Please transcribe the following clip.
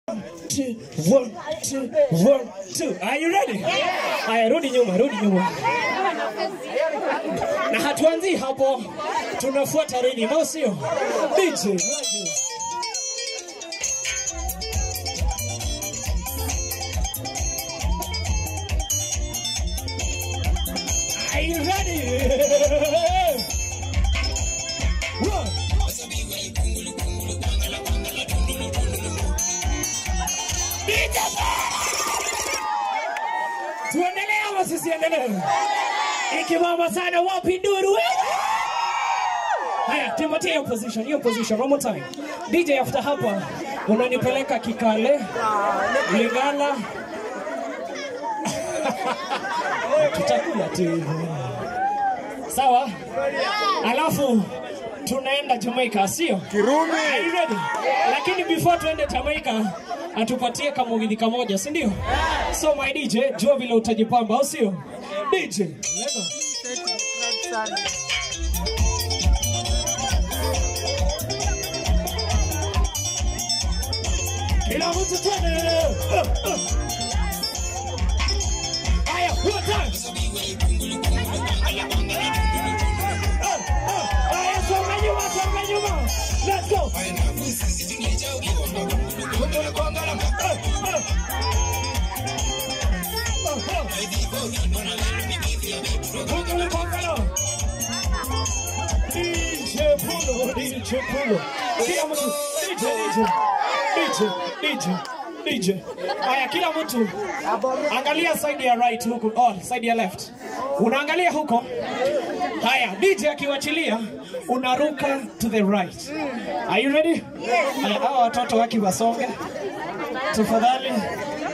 two, one, two, one, two. Are you ready? Haya, rudi nyuma, rudi nyuma. Na hatuanzii hapo, tunafuata rhythm, au sio? DJ, radio. Are you ready? One. Tuendelee ama sisiendelee? Ikimama sana wapi nduru? Haya, tumpatie hiyo position, hiyo position one more time. DJ after hapa unanipeleka Kikale, Lingala. Tutakula tu. Sawa? Alafu tunaenda Jamaica, sio? Kirumi. Are you ready? Lakini before tuende Jamaica atupatie kamugidhi kamoja, si ndio? So my DJ, jua vile utajipamba, au sio? DJ, lego. Kila mtu twende. Uh, uh. Aya, one time. Uh, uh. Aya, songa nyuma, songa nyuma. Let's go. DJ Pulo, DJ Pulo. Kila mtu, DJ, DJ, DJ, DJ, DJ. Haya, kila mtu angalia side ya right huku, oh, side ya left. Unaangalia huko. Haya, DJ akiwachilia unaruka to the right. Are you ready? Haya, hawa watoto waki wasonge tafadhali.